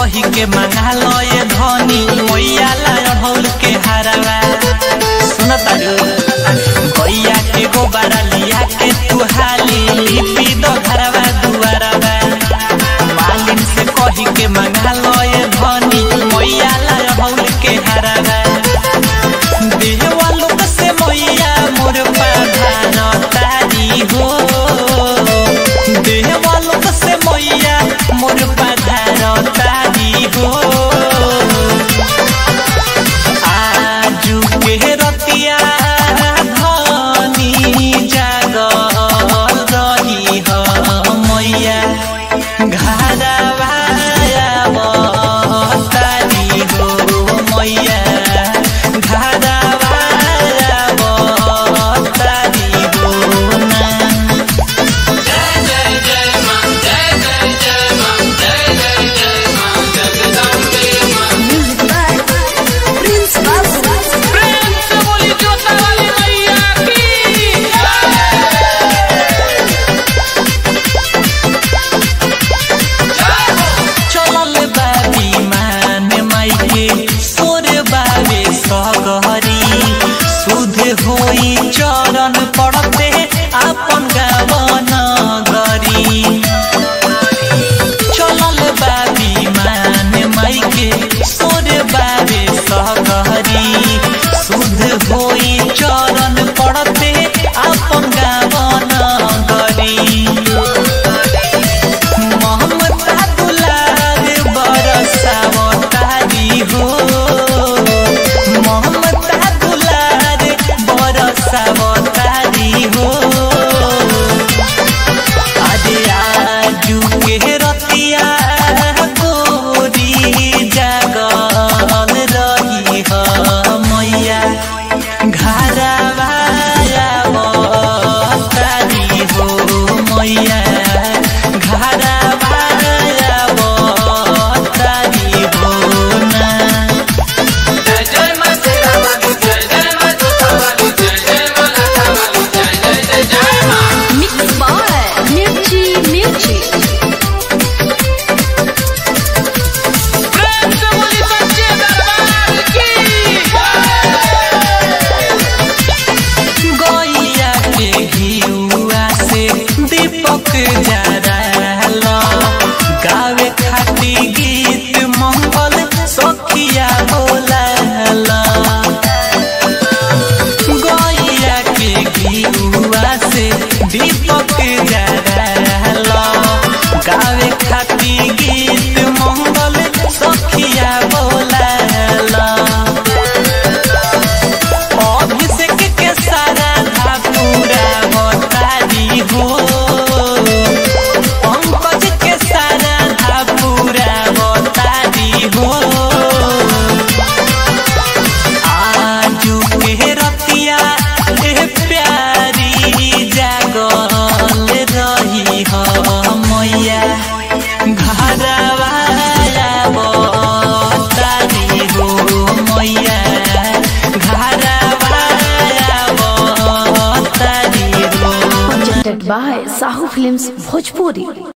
कही के मंगा लए धनी मैया लाय ढोल के हरवा सुन तारू गैया के गोबरा लिया के तू हाली लिपि दो घरवा दुआरवा मालिन से कही के मंगा लए धनी मैया लाय ढोल के हरवा देहवा लोक से मैया मोर पाधान तारी हो देहवा लोक से मैया मोर पाधान तारी हो आजू के रतिया धनी जागल रही ह मैया घरवा तारी हो मैया घरवा तारी हो ना Music by Prince Babu. प्रेम से बोली जोता वाली मैया की चलल बाबी मान माइके सोर बाबे सगहरी सुध होई चरण पड़ते आपन गावन गरी चलल बाबी मान माइके सोर बाबे सगहरी सुध होई चरण पड़ते आपन गावन गरी ममता दुलार बरसावतारी हो ममता दुलार बरसावतारी हो अरे आजू के रतिया गोरी जागल रही ह मैया घरवा तारी हो मैया घरवा तारी हो ना जय जय मां तेरा वाली जय जय मां जोता वाली जय जय मां लाटा वाली जय जय जय जय मां Mixed by Mirchi Mirchi. प्रेम से बोली सच्चे दरबार की गैया के घिउआ से दीपक जराल गावे खाती गीत मंगल सखिया बोलाल गैया के घिउआ से दीपक जराल गावे खाती गीत मंगल सखिया बोलाल अभिषेक के सारा धा पूरा बतारी हो पंकज के सारा धा पूरा बतारी हो आजू के रतिया ए प्यारी जागल रही ह मैया घरवा तारी हो मैया घरवा तारी हो Presented by Sahu Films Bhojpuri.